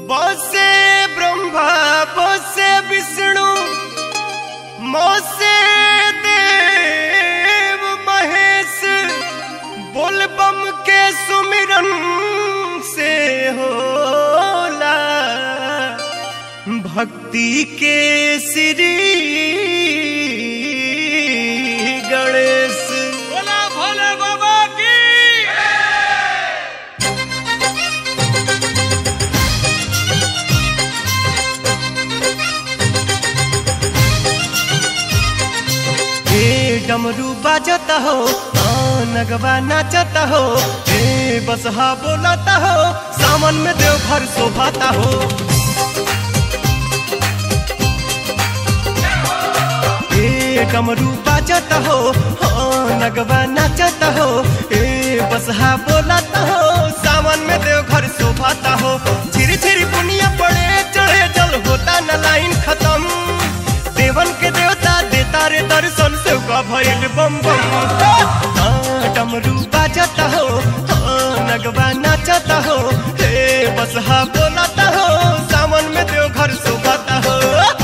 बसे ब्रह्मा बसे विष्णु मोसे देव महेश बोलबम के सुमिरन से होला भक्ति के श्री गणेश बोला भोले बाबा की हे डमरू बाजता हो हाँ, नगवा नाचता हो हे बसहा बोलता हो सावन में देवघर शोभाता हो हे डमरू बाजता हो हाँ, नगवा नाचता हो हे बसहा बोलता हो सावन में देवघर शोभाता हो झिरी झिरी पुनिया पड़े चढ़े जल होता न लाइन खत्म देवन के देवता देता रे दर्शन से का भइल बम बम हाँ, डमरू बाजता हो हाँ, नगवा नाचता हो हे बसहा बोलता हो सावन में देवघर शोभाता हो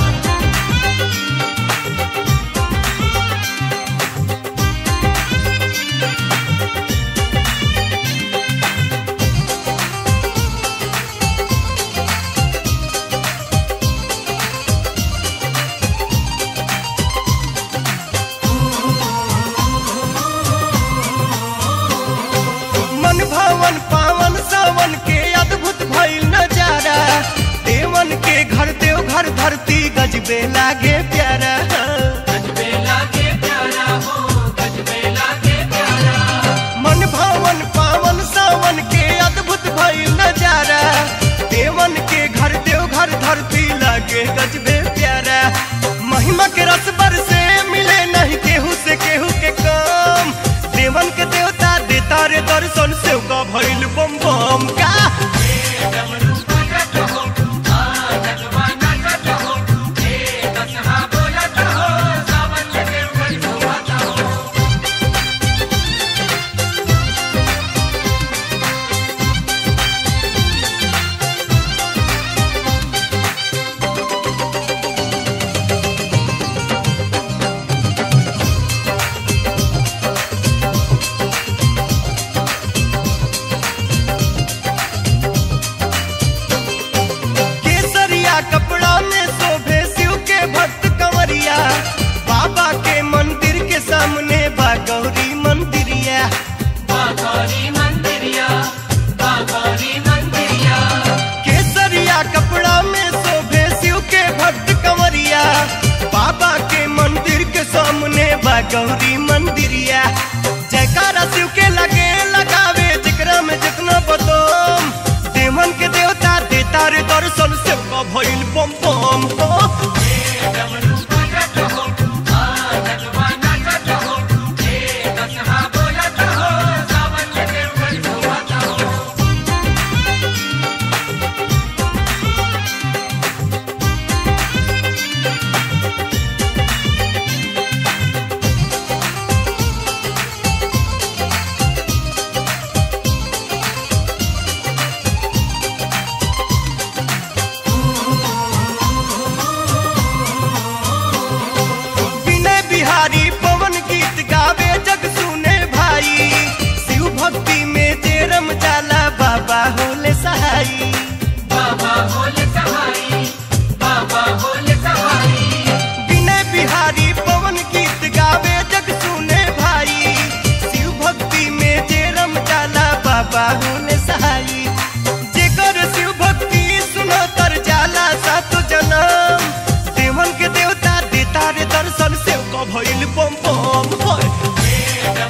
मन भवन पावन सावन के अद्भुत भइल नजारा देवन के घर देव घर धरती गजबे लागे प्यारा मन भवन पावन सावन के अद्भुत भइल नजारा देवन के घर देव घर धरती लागे गजबे प्यारा महिमा के रस से मिले नहीं केहू से केहू के काम देवन के देवता देता रे दर्शन से का भइल बम बम का केसरिया कपड़ा में शोभे शिव के भक्त कंवरिया बाबा के मंदिर के सामने बा गौरी मंदिरिया केसरिया कपड़ा में शोभे शिव के भक्त कंवरिया बाबा के मंदिर के सामने बा गौरी मंदिरिया जयकारा शिव के लगे लगावे जिकरा में जितना बदम देवन के देवता देता रे दर्शन से का भइल बम बम हो विनय बिहारी पवन गीत गावे जग सुने भाई शिव भक्ति में जे रम जाला बाबा होले सहाई विनय बिहारी पवन गीत गावे जग सुने भाई शिव भक्ति में जे रम जाला बाबा होले सहाई जेकर शिव भक्ति सुनो तर जाला सातो जनम देवन के देवता देता रे दर्शन से का भइल बम बम होय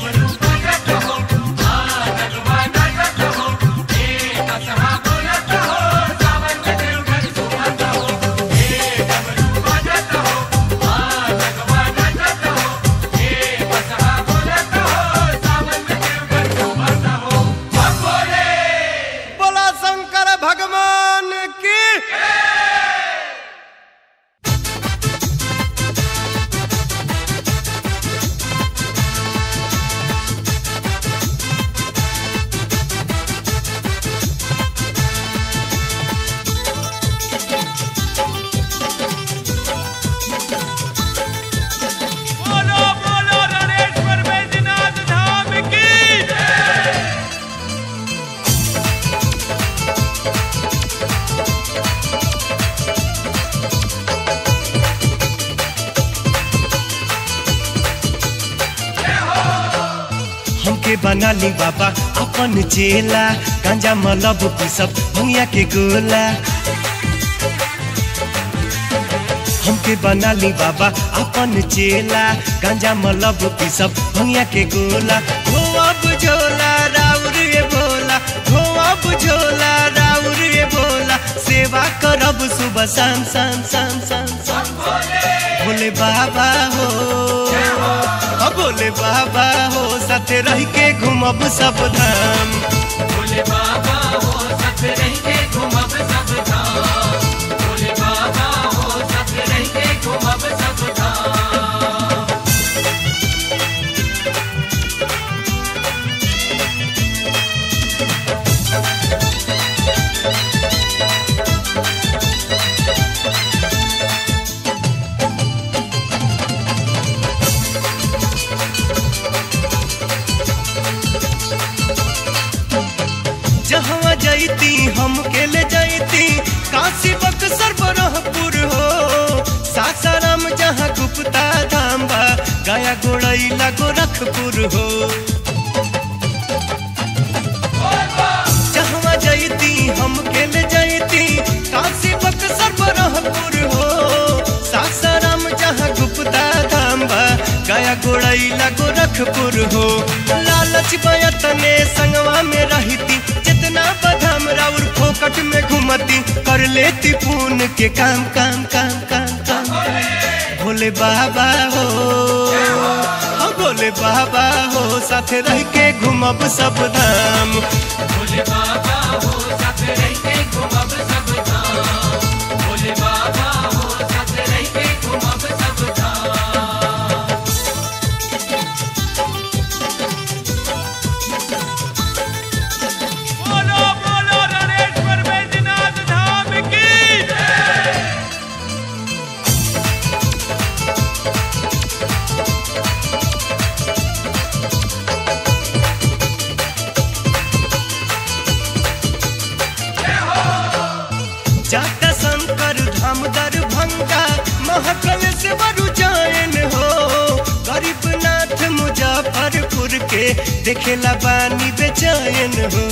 बना ली बाबा अपन चेला गांजा मलब पिसब भंगिया के गोला हमके बना ली बाबा अपन चेला गांजा मलब पिसब भंगिया के गोला हो अब झोला राउर ये बोला हो अब झोला राउर ये बोला सेवा करब सुबह शाम शाम शाम शाम शाम भोले बाबा हो हो भोले बाबा हो साथे रह के घूमब सब धाम भोले बाबा हो साथ रह के घूमब सब धाम भोले बाबा हो साथ रह के घूमब सब धाम जहाँ जैती हम के ले जैती काशी बक्सर बरहपुर हो सासाराम जहाँ गुप्ता धाम बा गया गोड़ैला गोरखपुर हो जहाँ जैती हम के ले जैती काशी बक्सर बरहपुर हो सासाराम जहाँ गुप्ता धाम बा गया गोड़ैला गोरखपुर हो लालच बयतने संगवा में रहती जितना बदाम राउर फोकट में घुमती कर लेती पून के काम काम काम काम काम भोले बाबा हो हो भोले बाबा हो साथे रह के घूमब सब धाम भोले बाबा हो साथ रह के घूमब सब धाम भोले बाबा हो साथ रह के घूमब सब धाम बोलो बोलो रणेश्वर बैजनाथ धाम की जाता शंकर धाम दरभंगा महकल से बरु जायन हो गरीबनाथ मुजफ्फरपुर के देखेला बानी बेचैन हो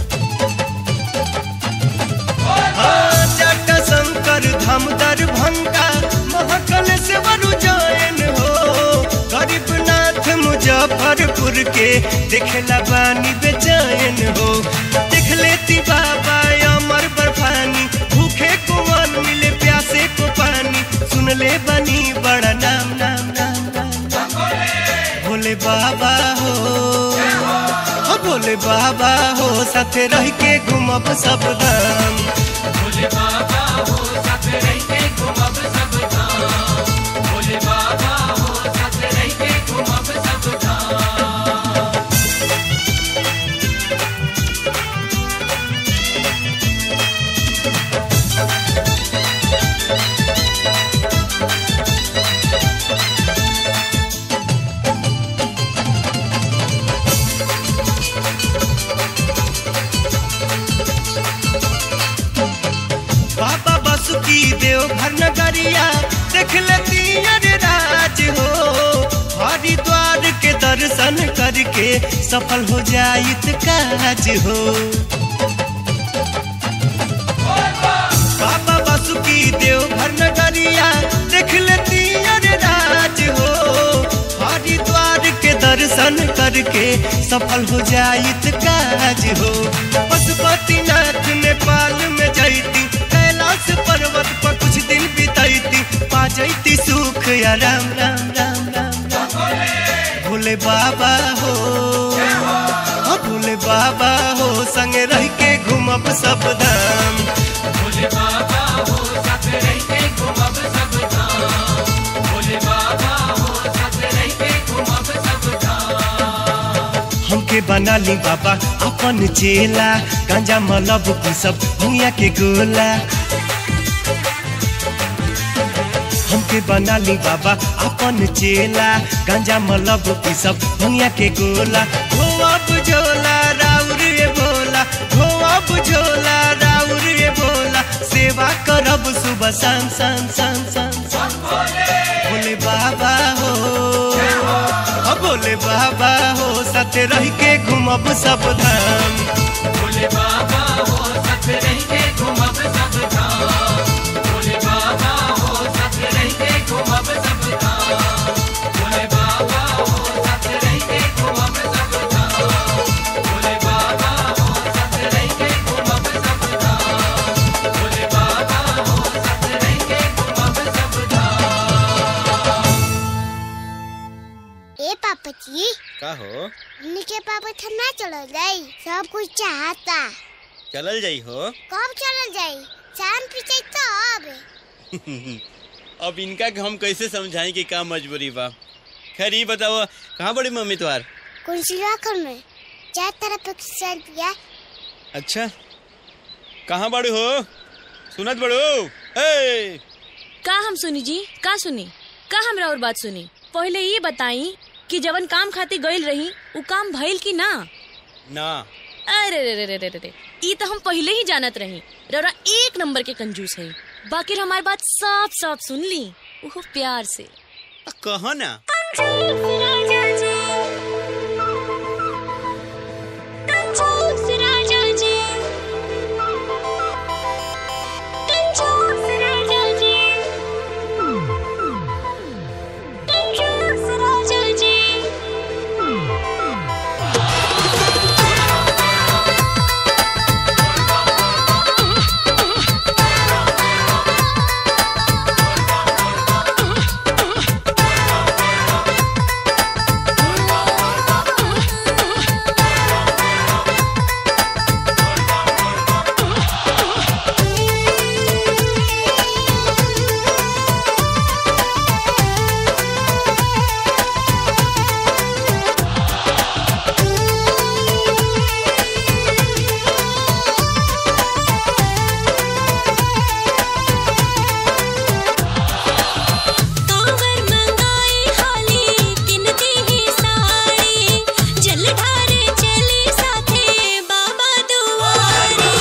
हाँ, जाटा शंकर धाम दरभंगा महकल से बरु जायन हो गरीबनाथ मुजफ्फरपुर के देखेला बानी बेचैन हो देख लेती बाबा अमर बर्फानी भूखे को मान मिले प्यासे को पानी सुन ले बनी बड़ा नाम नाम नाम नाम, नाम। भोले बाबा हो हो भोले बाबा हो साथे रह के घूमब सब धाम भोले बाबा हो साथ रह के घूमब सब धाम भोले बाबा हो साथ रह के घूमब सब धाम बाबा बासुकी देव घर नगरिया देख लेती अरे राज हो हरिद्वार के दर्शन करके सफल हो जाइत काज हो बाबा बासुकी देव घर नगरिया देख लेती अरे राज हो हरिद्वार के दर्शन करके सफल हो जाइत काज हो पशुपतिनाथ नेपाल में जैती कैलाश पर्वत पर कुछ दिन बितैती पा जैती सुख या राम राम राम राम राम भोले बाबा हो हो भोले बाबा हो संगे रह के घूमब सब धाम भोले बाबा हो साथ रह के घूमब सब धाम भोले बाबा हो साथ रह के घूमब सब धाम हमके बना ली बाबा अपन चेला गांजा मलब पिसब भंगिया के गोला हमके बना ली बाबा अपन चेला गांजा मलब पिसब भंगिया के गोला हो अब झोला राउर ये बोला हो अब झोला राउर ये बोला सेवा करब सुबह शाम शाम शाम शाम शाम भोले बाबा हो हो भोले बाबा हो सत साथे रह के घूमब सब धाम भोले बाबा हो साथ रह के घूमब सब धाम भोले बाबा हो साथ रह के घूमब सब धाम भोले बाबा हो साथ रह के घूमब सब धाम भोले बाबा हो साथ रह के घूमब सब धाम भोले बाबा हो साथ रह के घूमब सब धाम ए पापा जी का हो हमने के पापा ठंडा चल जाई सब कुछ चाहता चलल जाई हो कब चल जाई चांद पीछे तब अब इनका के हम कैसे समझाई कि का मजबूरी बा खैर ये बताओ कहाँ बड़ी मम्मी तुम्हार कौन सी राखल में चार तरफ एक चल पिया अच्छा कहाँ बड़ू हो सुनत बड़ू ए का हम सुनी जी का सुनी का हमरा और बात सुनी पहले ये बताई कि जवन काम खातिर गइल रही उ काम भइल कि ना ना अरे रे रे रे रे रे रे ई तो हम पहले ही जानत रही रौरा एक नंबर के कंजूस है बाकी हमारी बात साफ साफ सुन ली वो प्यार से कहो ना कांवर मंगाई हाली किनती ही साड़ी जल ढारे चली साथे बाबा दुआरी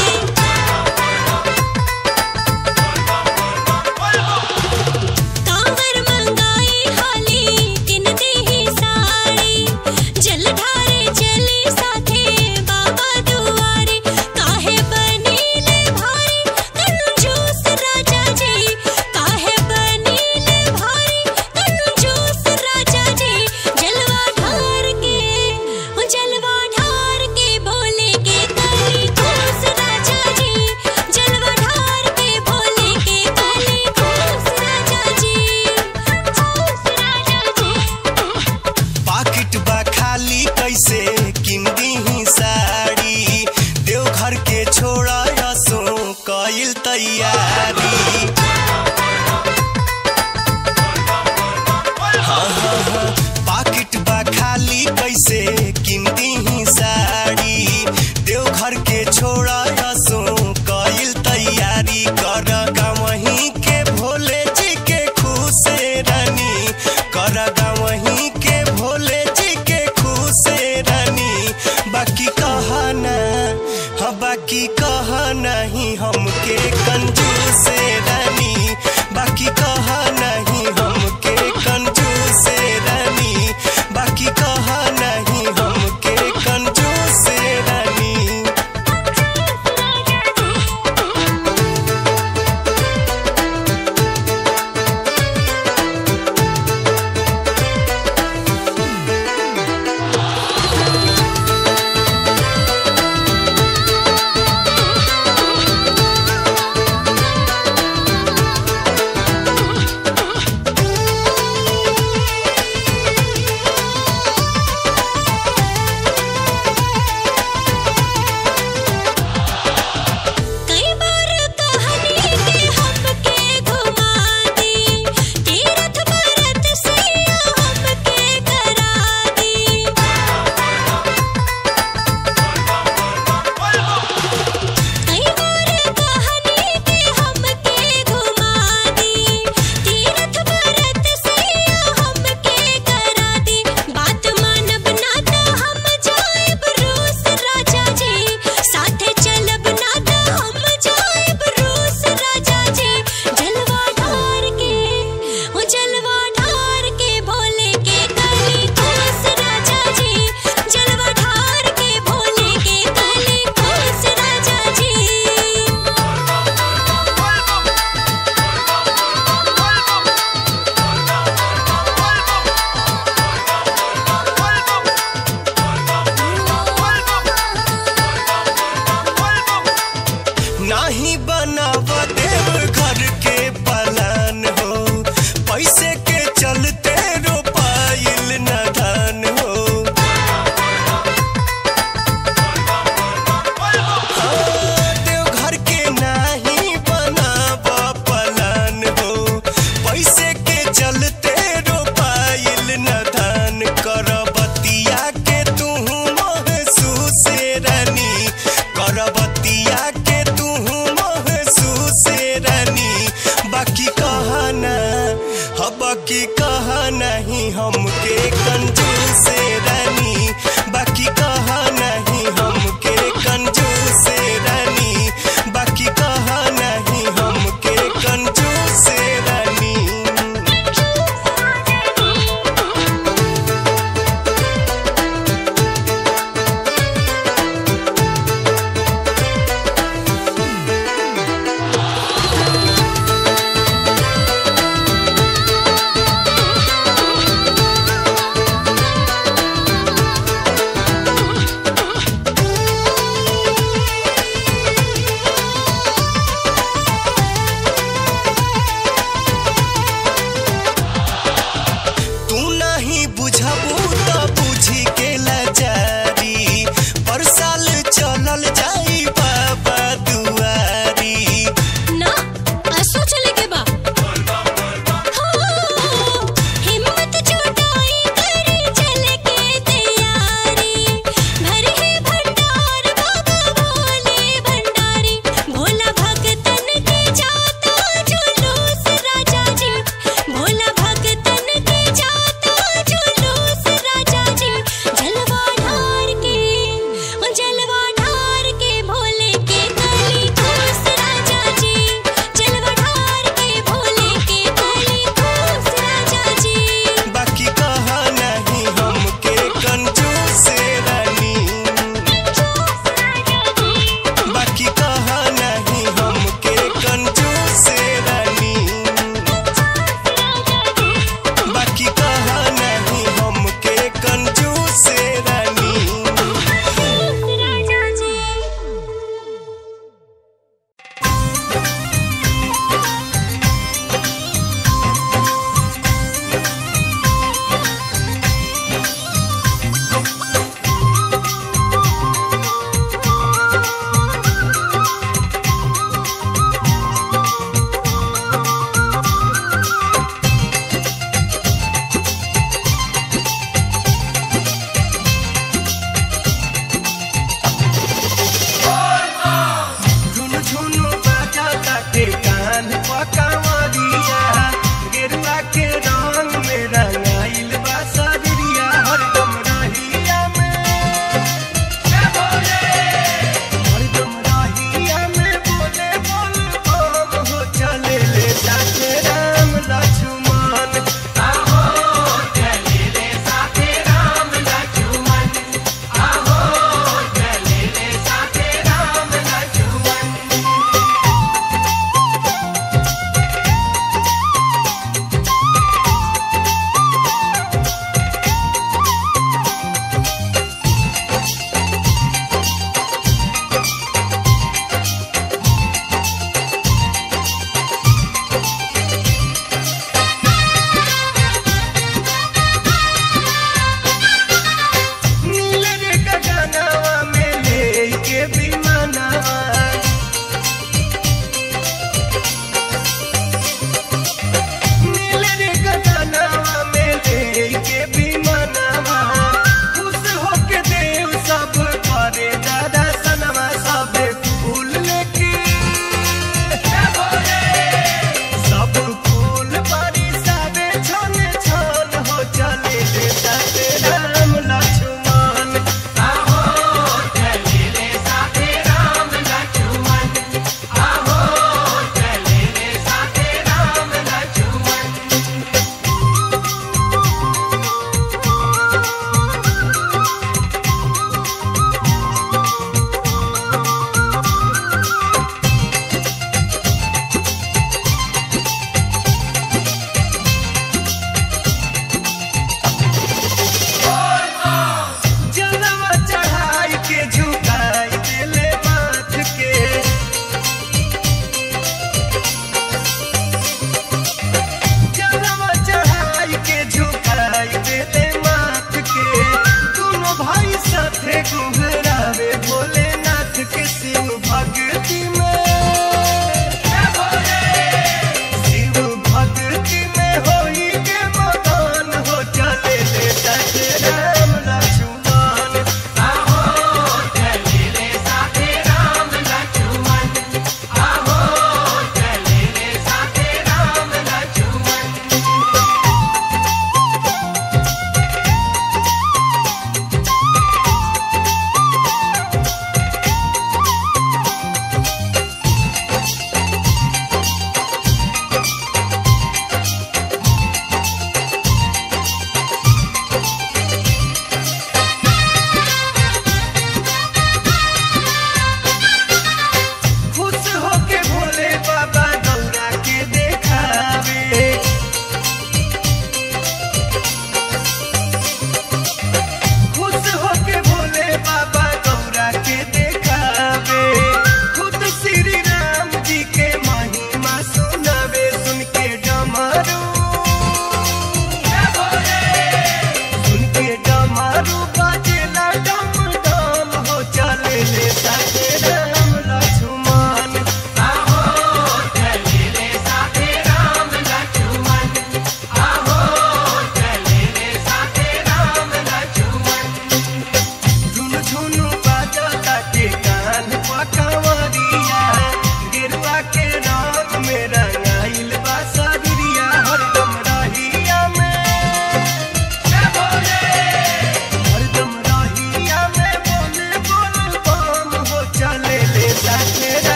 कांवर मंगाई हाली किनती ही साड़ी जल ढारे चली साथे बाबा दुआरी काहे बनीले भारी कंजूस राजा जी काहे बनीले भारी कंजूस राजा जी जलवा ढार के ओ जलवा ढार के बोले के कली खूस राजा जी जलवा ढार के बोले के कली खूस राजा जी खूस राजा जी पाकिट बा खाली कैसे किन दीही साड़ी देवघर के छोड़ा यसो कइल तैयारी हाँ, हाँ, हाँ, पाकिट बा खाली कैसे किन दीही साड़ी देवघर के छोड़ा यसो कइल तैयारी कर गावही के भोले जी के खुशे रानी कर गावही के भोले जी के खुशे रानी बाकी कहना हाँ बाकी कह नहीं हमके कंजूस रानी बाकी कह नहीं हमके कंजूस रानी बाकी कह नहीं हमके कंजूस रानी बाकी कहा नहीं हमके कंजूस रानी बाकी कहा नहीं हमके कंजूस रानी बाकी कहा नहीं हमके कंजूस रानी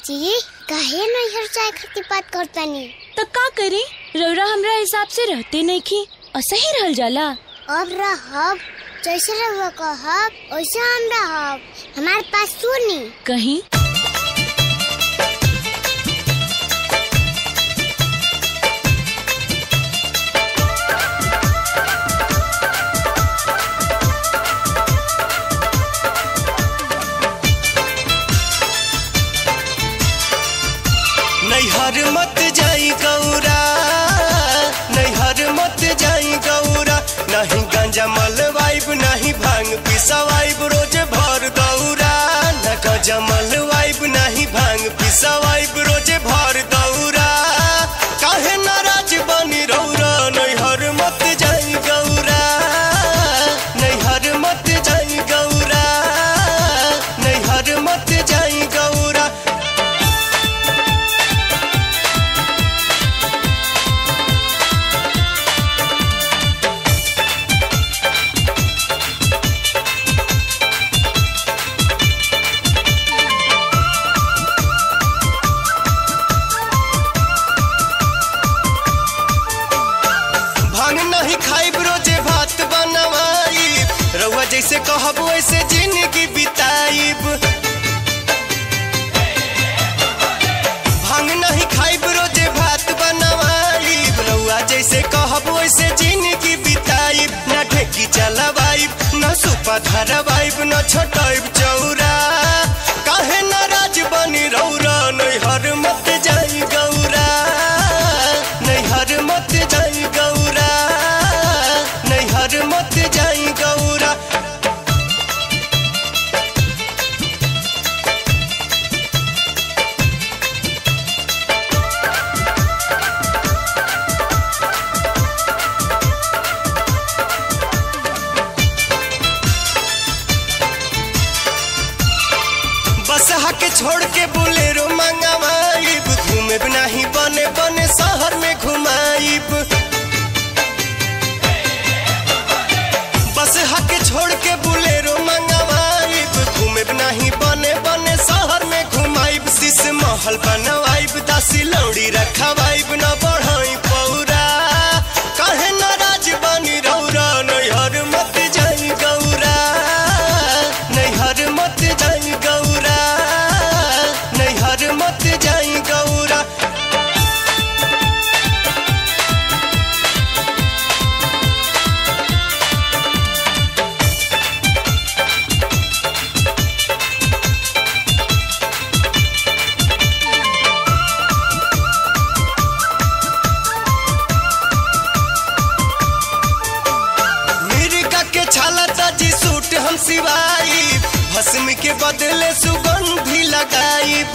चाची काहे नैहर जाए खातिर बात करतानी तो का करी रौरा हमरा हिसाब से रहते नहीं की असही रहल जाला अब रहब जैसे रहुआ कहब वैसे हम रहब हमारे पास सुनी कहीं नैहर मत जाई गौरा नैहर मत जाई गौरा नहीं गांजा मलवाइब नहीं भांग पिसवाइब रोज भर दौरा न गांजा मलवाइब नहीं भांग पिसवाइब रोज भर दौरा काहे नाराज बनी रौरा नैहर मत जाई गौरा नैहर मत जाई गौरा नैहर मत जाई गौरा भांग नहीं खाइब रोजे भात बनवाई रउआ जैसे कहब वैसे जिंदगी बिताइब भांग नहीं खाइब रोजे भात बनवाई रउआ जैसे कहब वैसे जिंदगी बिताइब न ढेकी चलवाइब न सुपा धरवाइब न छोटाइब चौरा काहे नाराज बनी रौरा नैहर मत जाई गौरा नैहर मत जाई गौरा नैहर मत जाई गौरा बस के छोड़ के बोलेरो मंगवाइब घूमे नहीं बने बने शहर में घुमाइब बस के छोड़ के बोलेरो मंगवाइब घूमे नहीं बने बने शहर में घुमाइब शीश महल बनवाइब दासी लौड़ी रखवाइब न बढ़ाई पौरा कहे नाराज बनी रौरा नैहर मत जाई गौरा नैहर मत जाई गौरा नैहर मत जाई गौरा मिर्गा के छाला ताजी सूट हम सिवाई भस्म के बदले सुगंधी लगाइब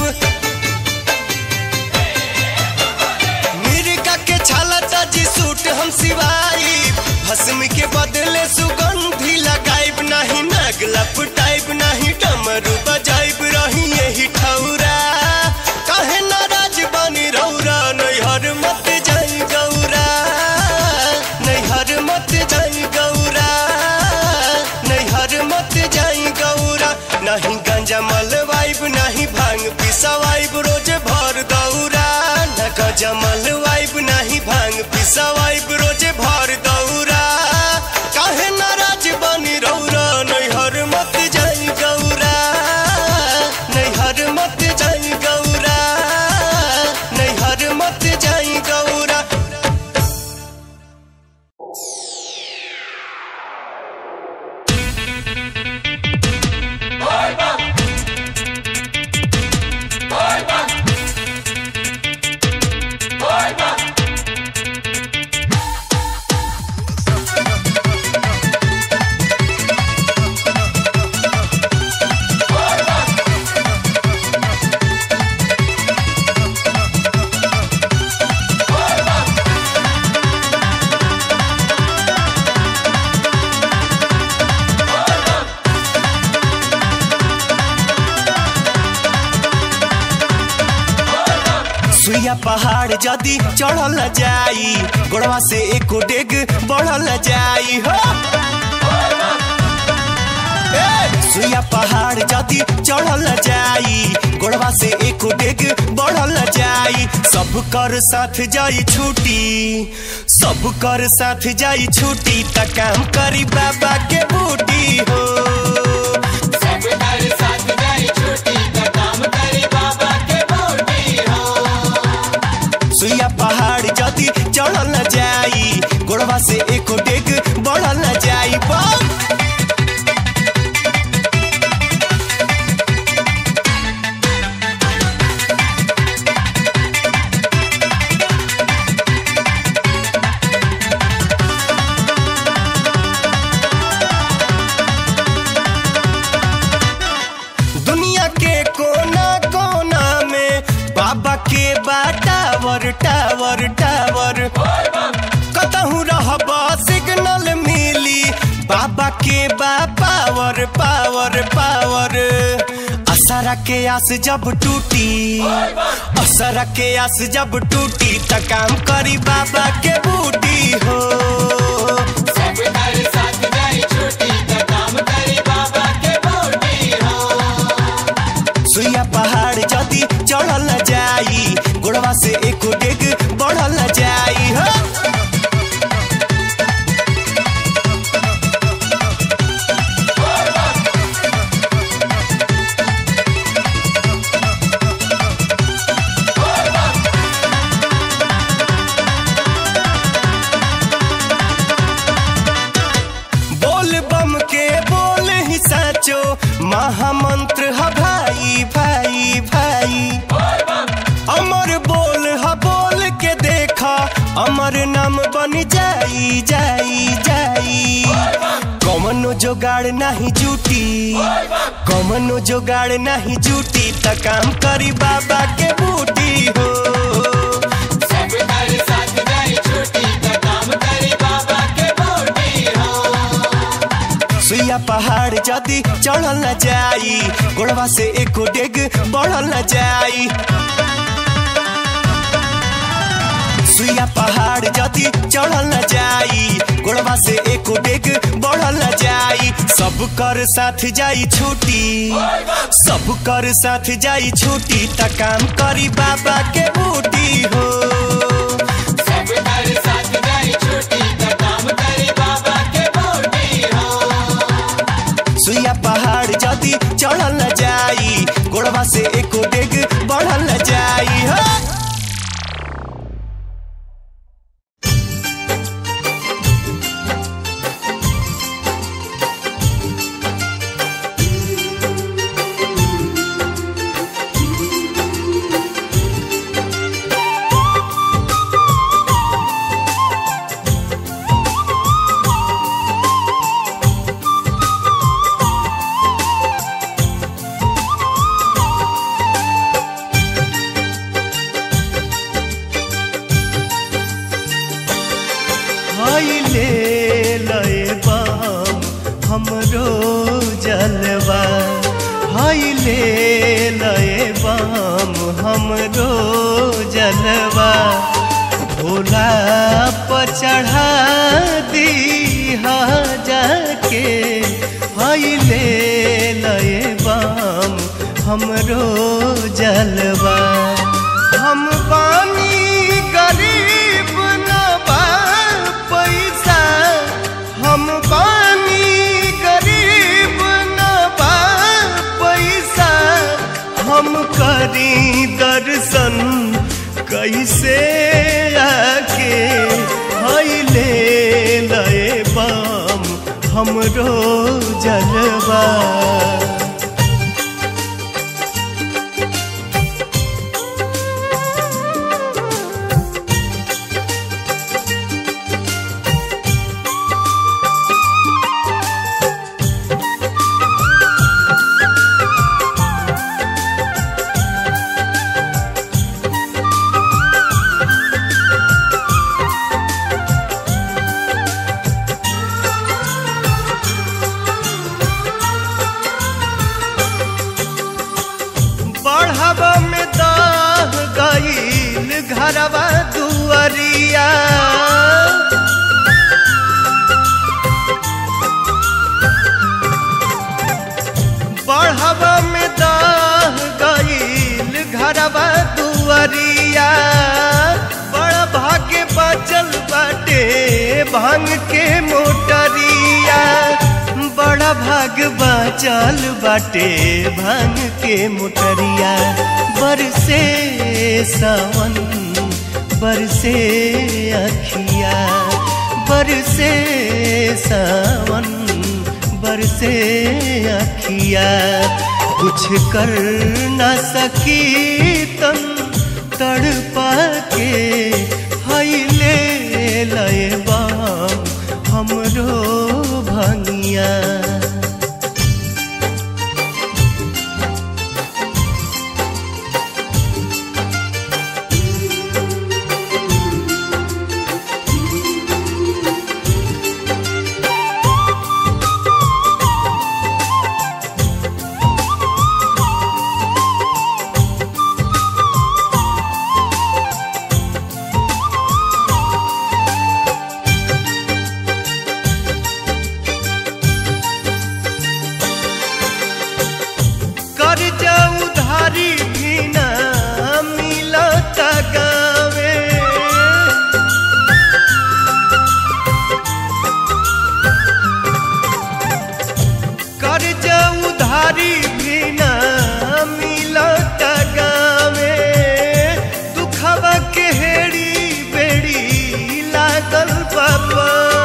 मिर्गा के छाला ताजी सूट हम सिवाई भस्म के बदले सुगंधी लगाइब नहीं नग लपटाइब नहीं डमरू बजाइब रही यही ठौरा काहे नाराज बनी रौरा नैहर मत जाई गौरा नैहर मत जाई गौरा नैहर मत जाई गौरा नहीं गंजा मलवाइब नहीं भांग पिसवाइब रोज भर दौरा न गंजा मलवाइब नहीं भांग पिसवाइब रोज भर दौरा काहे नाराज बनी रौरा नैहर मत जाई गौरा नैहर मत जाई गौरा नैहर मत जाई गौरा सुइया पहाड़ जदी चढ़ल जाई गोड़वा से एको डेग बढ़ल जाई हो ए, सुइया पहाड़ जदी चढ़ल जाई गोड़वा से एक डेग बढ़ल जाई सब कर साथ जाई छूटी सब कर साथ जाई छूटी त काम करी बाबा के बूटी हो सब कर साथ जाई छुट्टी का काम करी बाबा के बूटी हो सुइया पहाड़ जदी चढ़ल जाई गोड़वा से एक डेग बढ़ल जाई बम दुनिया के कोना कोना में बाबा के बा टावर टावर टावर कतहू रहब सिग्नल मिली बाबा के बा पावर पावर पावर असरा के आस जब टूटी असरा के आस जब टूटी त काम करी बाबा के बूटी हो सब कर साथ जाई छुट्टी का काम करी बाबा के बूटी हो सुइया पहाड़ जदी चढ़ल जाई गोड़वा से एक डेग बढ़ल जाई हो बोल बम के बोल ही साचो महामंत्र ह भाई भाई भाई अमर बोल ह बोल के देखा अमर नाम बन जाई जाई जाई कमनो जोगाड़ नहीं जूटी कमनो जोगाड़ नहीं जूटी त काम करी बाबा के बूटी हो सब कर साथ जाई छुट्टी का काम करी बाबा के बूटी हो सुइया पहाड़ जदी चढ़ल न जाई गोड़वा से एक डेग बढ़ल न जाई सुइया पहाड़ जदी चढ़ल न जाई गोड़वा से एक डेग बढ़ल न जाई सब कर साथ जाई छूटी सब कर साथ जाई छूटी त काम करी बाबा के बूटी हो सब कर साथ जाई छुट्टी का काम करी बाबा के बूटी हो सुइया पहाड़ जदी चढ़ल न जाई गोड़वा से एक डेग बढ़ल न जाई हो हाय ले लए बाम हमरो जलवा हाय ले लए बाम हमरो जलवा भोला पर चढ़ा दी जाके हाय ले लए बाम हमरो जलवा हम पानी गरीब न बा पैसा हम पानी गरीब न बा पैसा हम करी दर्शन कैसे आके हईले लए बाम हमरो जलवा बढ़ावा में दाह गईल घरवा दुआरिया भांग के मोटरिया बड़ा भाग बाचल बाटे भांग के मोटरिया बरसे सावन बरसे अखिया बरसे सावन बरसे अखिया कुछ कर न सकी तन तड़पा के हईले लय बाम हमरो भंगिया कर्जा उधारी भी ना मिलत गावे कर्जा उधारी भी ना मिलत गावे दुखवा के हेड़ी बेड़ी लागल बाबा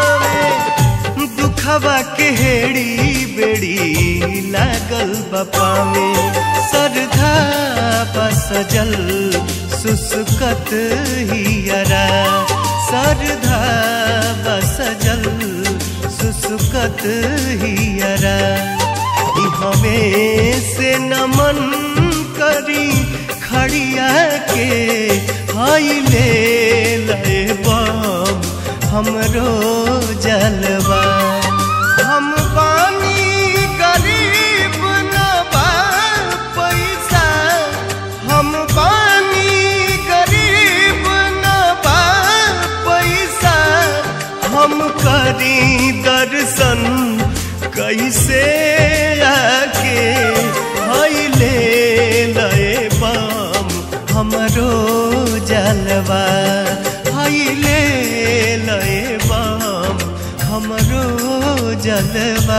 दुखवा के हेड़ी बेड़ी लागल बपा में सरधा बसजल सुसुकत हियरा सरधा बसजल सुसुकत हियरा ई हमें से नमन करी खड़िया के हाइले लय बम हमरो जलवा हम बानी गरीब न बा पैसा हम बानी गरीब न बा पैसा हम करी दर्शन कैसे आके हईले लय बाम हमरो जलवा हईले लय बाम हमरो जलवा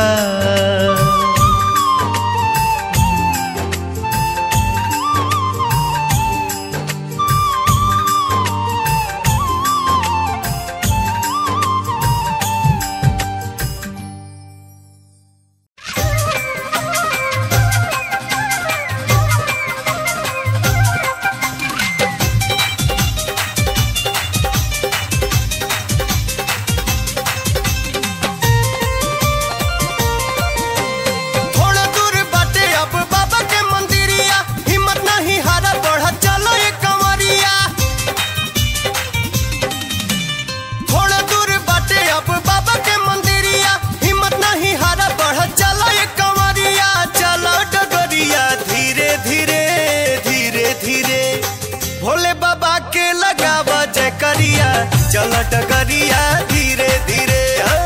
थोड़ा दूर बाटे अब बाबा के मंदिरिया हिम्मत नहीं हारा बढ़ा चलो ये कंवरिया थोड़ा दूर बाटे अब बाबा के मंदिरिया हिम्मत नहीं हारा बढ़ा चलो ये कंवरिया चलो डगरिया धीरे धीरे धीरे धीरे भोले बाबा के लगावा जय करिया चलो डगरिया धीरे धीरे हाँ।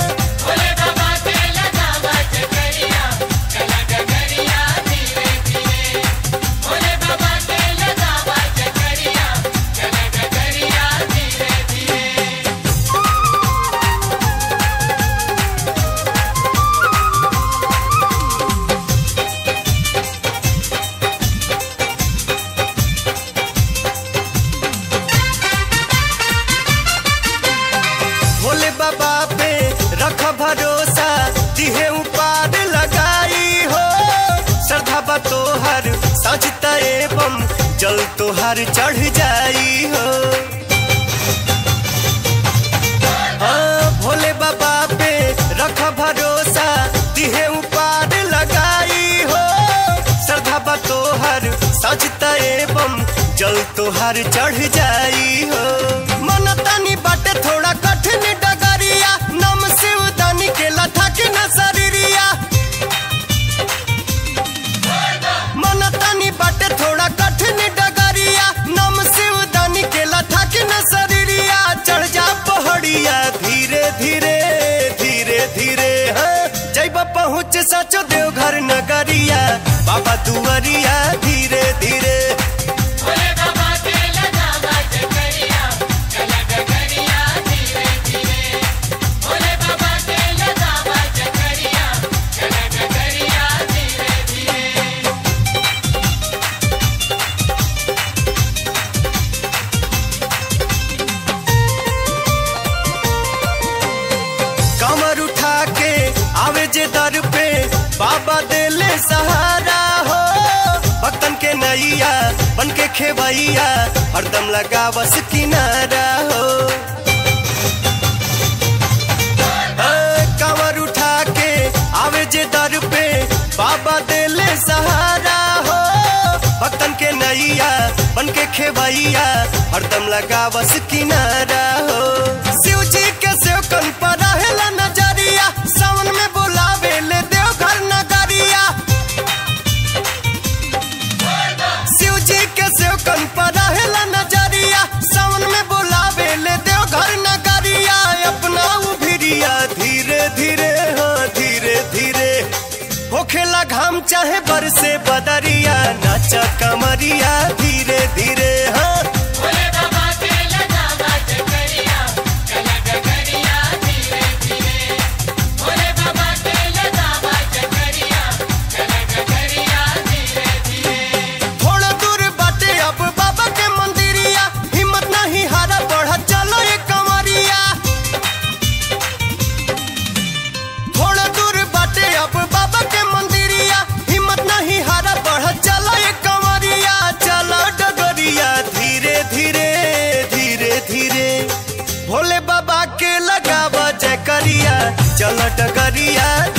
भोले बाबा पे रख भरोसा दिहे उपार लगाई हो श्रद्धा बा तोहर सजता एवं जल तोहर चढ़ जाई हो हाँ भोले बाबा पे रख भरोसा दिहे उपार लगाई हो श्रद्धा बा तोहर सजता एवं जल तोहर चढ़ जाई हो मन तनी बाटे थोड़ा कठिन डगरिया नम शिव दानी के लथा के न शरीरिया मन तनी बाटे थोड़ा कठिन डगरिया नम शिव दानी के लथा के न शरीरिया चढ़ जा पहाड़िया धीरे धीरे धीरे धीरे हाँ जैब पहुँच सचो देवघर नगरिया बाबा दुआरिया धीरे धीरे जे दर पे बाबा देले सहारा हो भक्तन के नैया बन के खेवैया हरदम लगा बस किनारा हो ए, कांवर उठा के आवे जे दर पे बाबा देले सहारा हो भक्तन के नैया बन के खेवैया हरदम लगा बस किनारा हो शिव जी के सेवकन पर रहेला नजरिया सावन में बुलावे ले देव घर नगरिया शिव जी के सेवकन पर रहेला नजरिया सावन में बुलावे ले देव घर नगरिया अपना उभिरिया धीरे धीरे हाँ धीरे धीरे होखेला घाम चाहे बरसे बदरिया नाचा कमरिया धीरे धीरे हाँ भोले बाबा के लगावा चकरिया चला डगरिया धीरे धीरे भोले बाबा के लगावा चकरिया चला डगरिया धीरे धीरे थोड़ा दूर बाटे अब बाबा के मंदिरिया हिम्मत नहीं हारा बढ़ा चलो ये कमरिया थोड़ा दूर बाटे अब बाबा के मंदिरिया हिम्मत नहीं हारा बढ़ा चलो ये कमरिया चलो डगरिया धीरे धीरे धीरे धीरे भोले बाबा के लगावा जय करिया चलो डगरिया